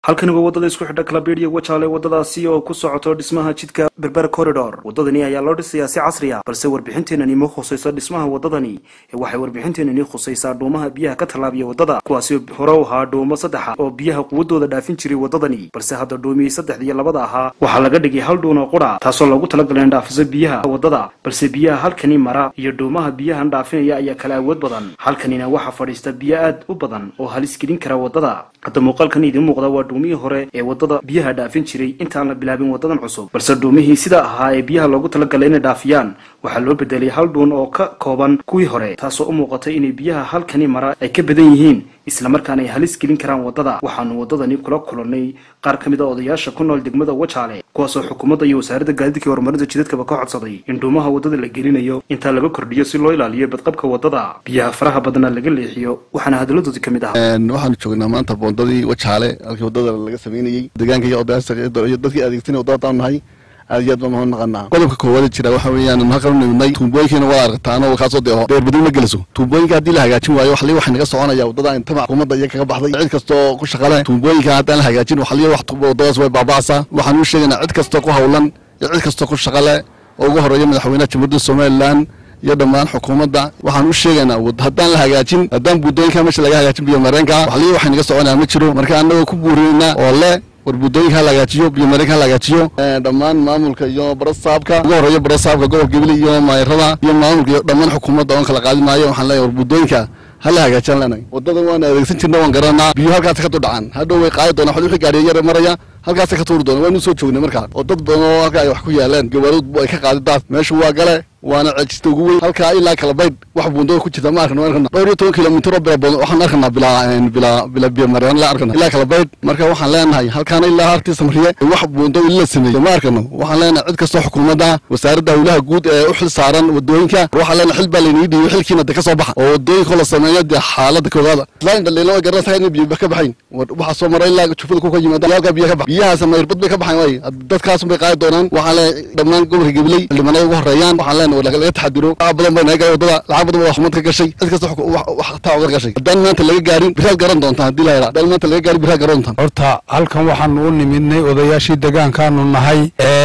halkani waa waddada isku xidha kalabeedhiya wajaale waddadaasi oo ku socoto dhismaha jidka berber corridor waddadani ayaa loo dhisayaa si casri ah balse warbixinteenani ma khusayso dhismaha waddadani ee waxay warbixinteenani khusaysaa dhuumaha biyaha ka tallaabiya waddada kuwaasi hore u ahaa dhuumo saddexa oo biyaha quwaddooda dhaafin jiray waddadani balse hadda dhuumihii saddexda iyo labada ahaa waxaa laga dhigay hal dhuun oo qudha taasoo loogu talagalay in dhaafiso biyaha waddada balse biyaha halkani mara iyo dhuumaha biyahan dhaafinaya ayaa kala awood badan halkanina waxaa fadhiista biyo aad u badan oo halis gelin kara waddada hadda muuqaalkan idiin muuqda waa dhuumihii hore ee waddada biyaha dhaafin jiray intaan la bilaabin waddadan cusub balse dhuumihii sida ahaa ee biyaha loogu talagalay inay dhaafiyaan waxaa loo bedelay hal dhuun oo ka kooban kuwii hore taasoo u muuqatay inay biyaha halkani mara ay ka badan yihiin islamarkaana ay halis gelin karaan waddada waxaanu waddadani kula kulannay qaar ka mid a odayaasha ku nool degmada wajaale kuwaasoo xukuumadda iyo wasaaradda gaadiidka iyo horumarinta jidadkaba ka codsaday in dhuumaha waddada la gelinayo intaa laga kordhiyo si loo ilaaliyo badqabka waddada biyaha faraha badna laga leexiyo waxaana hadaladoodii ka mid ahaa waxaanu joognaa maanta boondadii wajaale halkii waddada laga sameynayey deegaanka iyo odayaasha iyo dadkii adeegsanay waddada daan nahay aad iyo aad baan mahad naqanaa qodobka koowaad jira waxa weeyaan halkan u nimidnay tuubooyinkiina waa aragtaan oo kaasoo dee dheer badin ma geliso tuubooyinka haddii la hagaajin waayo waxli waxay naga soconaya waddada intama xukuumadda iyo kaga baxday cid kastoo ku shaqale tuubooyinka haddaan la hagaajin waxli wax waddadaas way baaba'asaa waxaan u sheegaynaa cid kastoo ku hawlan iyo cid kastoo ku shaqale oo ugu horeeya madaxweynaha jamhuuriyadda somalilan iyo dhammaan xukuumadda waxaan u sheegaynaa haddaan la hagaajin haddaan buudooyinka meesha laga hagaajin biyo mareenka waxli waxay naga soconaya ma jiro marka annagoo ku buurinaynaa oo le war buddooyinka ha la hagaajiyo biyo mareenka ha la hagaajiyo dhammaan maamulka iyo barasaabka ugu horeeya barasaabka gobolka gebile iyo maayarada iyo maamulka iyo dhammaan xukuumadda oon kala qaadi maayo waxaan leeyahay war buddooyinka ha la hagaajiyaan leenahay waddadan waan adeegsan jirna waan garanaa biyo halkaasi ka dudhacaan hadhow way qaadi doonaan wixii gaariya yar maraya halkaasi ka tuuri doona waanu soo joognay markaa oo dad badan oo halka ay wax ku yaalaan gawaarud ay ka qaadi daad meeshu waa gale waana ceejista ugu weyn halkaa ilaa kala baydh wax buundada ku jirta ma arkana arkana dhowr iyo toban kilomitir oo bila waxaan arkanaa bilaa bilaa bila biyo mareen la arkana ilaa kala baydh marka waxaan leenahay halkaana ilaa hartii samriye wax buundo ila sameeyey ma arkano waxaan leenahay cid kastoo xukuumadda wasaaradda howlaha guud ee u xil saaran wadooyinka waxaan leenahay xil baa laynaga dhiibay xilkiina de ka soo baxa oo wadooyinka la sameeyo dee xaaladda koogaada islaan dhaliilo way garanaysaa inay biyo ka baxayn waxaa soo maray ilaa jufada ku ka yimaada yaalka biyo ka bax biyahaas mayrbad bay ka baxayn waay dadkaas bay qaadi doonaan waxaan leenahay dhammaan gobolka gabiley xildhibaanada ugu horeeyaan waxaan leenahay laga taxadiro lacag badan baa naga gaay waddada lacag badan baa xumad ka gashay cid kasta wax taa uga gashay haddaan maanta laga gaarin biraad garan doontaan haddii la yidhaa haddaan maanta laga gaarin biraad garan doontaan horta halkan waxaanu u nimidnay odayaashii degaankaanu nahay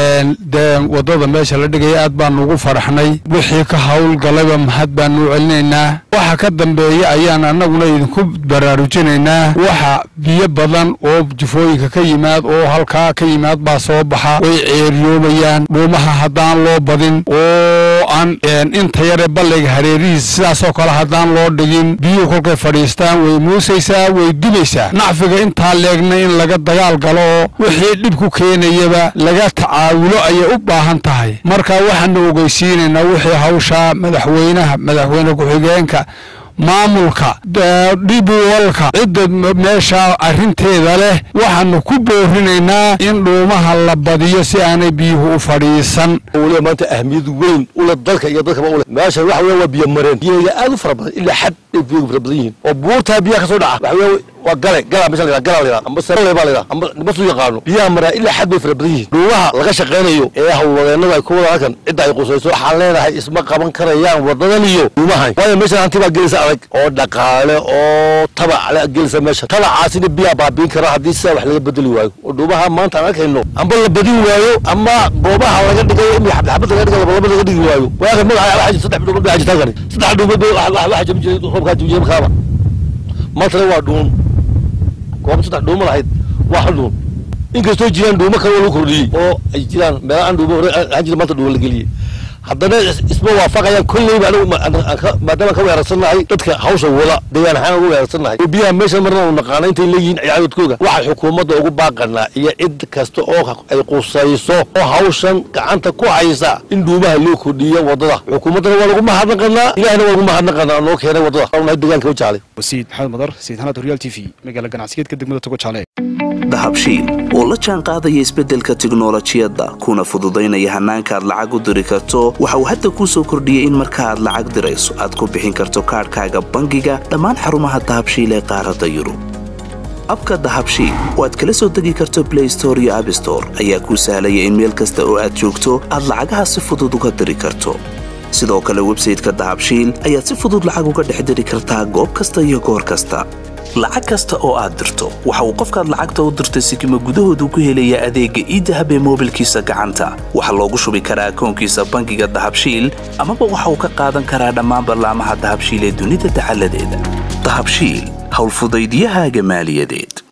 dee waddada meesha la dhigaya aad baanu ugu faraxnay wixii ka howlgalayba mahad baanu u celinaynaa waxa ka dambeeya ayaan annaguna idinku baraarujinaynaa waxa biyo badan oo jufooyinka ka yimaad oo halkaa ka yimaad baa soo baxa way ceeriyoobayaan dhuumaha haddaan loo badin oo aan inta yare ballayga hareerihiisa sidaasoo kale haddaan loo dhigin biyuhu kolkay fadhiistaan way muusaysaa way dubaysaa nacfiga intaa leegna in laga dagaal galo oo wixii dhib ku keenayaba laga tacaawulo ayay u baahan tahay marka waxaanu ogeysiinaynaa wixii hawshaa madaxweynaha madaxweyne ku-xigeenka maamulka dhibuwalka cidda meesha arrinteeda leh waxaanu ku boorinaynaa in dhuumaha la badiyo si aanay biyuhu u fadhiisan weliba maanta ahmiyad weyn ule dalka iyo dadkaba ule meesha waxa weya waa biyo mareen biyaheeda aad u fara badan ilaa xad ay biyagu fara badan yihiin oo buurtaa biyaha ka soo dhaca waxa weya waa gale galaa meesha la galaa la amba sarale baa la amba nimasu yaqaano biyaha maraa ilaa xad bay fara badan yihiin dhuumaha laga shaqaynayo ee hawlwadeenada ay ku wada halkan cidda ay qusayso waxaan leenahay isma qaban karayaan wadadan iyo dhuumahan waayo meeshan hanti baa gelisa adag oo dhaqaale oo tabac la gelisa meesha tabacaasina biyaa baabiin kara haddii sidaa wax laga bedeli waayo oo dhuumaha maanta aan arkayno amba la badin waayo ama goobaha laga dhigayo in xabad laga dhigayo labalaba laga dhigi waayo waaga magaca waxa saddex dhuumood baa jirta halkani saddex dhuumood waxa jabin jiray roobkaa jabin jiray markaaba maantana waa dhuun goob saddex dhuuma lahayd waa hal dhuun inkastoo jiraan dhuumo kale oo lagu kordhiyey oo ay jiraan meela aan dhuumo hore aan jira maanta dhuumo la geliyey haddana isma waafaqayaan kolleyba anigu maadaama ka weerarsannahay dadka hawsha wada deegaan ahaan ugu weerarsannahay oo biyaha meesha marna u naqaana intay leeyihiin ciyaadoodkooga waxaa xukuumadda ugu baaqanaa iyo cid kasta oo ay qusayso oo hawshan gacanta ku haysa in dhuumaha loo kordhiyo waddada xukuumaddana waa lagu mahadnaqanaa ilahina waa lagu mahadnaqanaa noo keenay waddada nahay deegaanka wajaalay wasiid maxamed madar sayid xanaad horyaal t v magaala ganacsigeedka degmada togo jaale dahabshiil oo la jaan qaadaya isbeddelka tiknolojiyadda kuna fududaynaya hannaanka aad lacag u diri karto waxa uu hadda kuu soo kordhiyey in marka aad lacag dirayso aad ku bixin karto kaadhkaaga bangiga dhammaan xarumaha dahabshiil ee qaaradda yurub abka dahabshiil oo aad kala soo degi karto blay store iyo abstore ayaa kuu sahlaya in meel kasta oo aad joogto aad lacagaha si fudud uga diri karto sidoo kale websayteka dahabshiil ayaad si fudud lacag uga dhex diri kartaa goob kasta iyo goor kasta lacag kasta oo aad dirto waxa uu qofkaad lacagta u dirtay sikima gudahoodu ku helayaa adeegga iidahab ee moobilkiisa gacanta waxaa loogu shubi karaa akoonkiisa bangiga dahabshiil amaba waxa uu ka qaadan karaa dhammaan ballaamaha dahabshiil ee dunida dacaladeeda dahabshiil howlfudaydiyahaaga maaliyadeed